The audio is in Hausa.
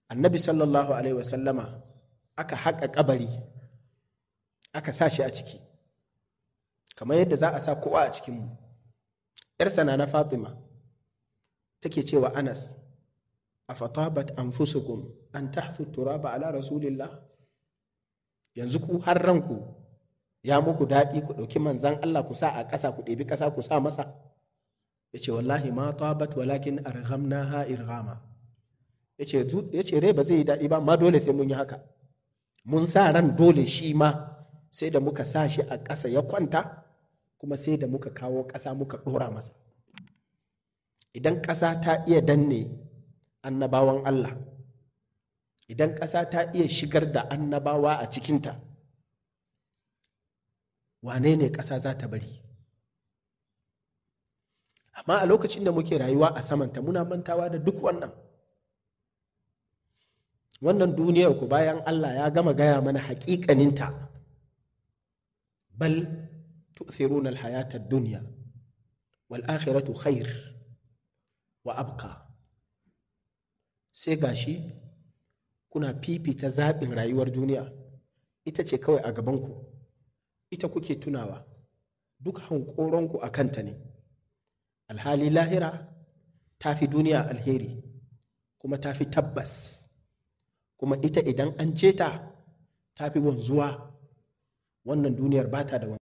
annabi sallallahu alaihi wasallama aka haƙa kabari aka sa shi a ciki kamar yadda za a sa kowa a cikinmu ‘yarsa na na fatima take cewa anas a fatabat anfusukum an tahthu turaba ala rasulillah yanzu ku har ranku ya muku daɗi ku ɗauki manzan Allah ku sa a ƙasa ku ɗebi ƙasa ku sa masa ya ce wallahi ma tabat walakin arghamna ha irghama ya ce rai ba zai yi daɗi ba ma dole sai mun yi haka mun sa ran dole shi ma sai da muka sa shi a ƙasa ya kwanta kuma sai da muka kawo ƙasa muka ɗora masa idan ƙasa ta iya danne annabawan Allah idan ƙasa ta iya shigar da annabawa a cikinta wane ne ƙasa za ta bari amma a lokacin da muke rayuwa a samanta muna mantawa da duk wannan wannan duniyar ku bayan Allah ya gama gaya mana haƙiƙaninta bal tu'thiruna al-hayata ad-dunya wal akhiratu khair wa abqa sai gashi kuna fifita zaɓin rayuwar duniya ita ce kawai a gabanku ita kuke tunawa duk hankoronku a kanta ne alhali lahira ta fi duniya alheri kuma ta fi tabbas kuma ita idan an ce ta ta fi wanzuwa wannan duniyar ba ta da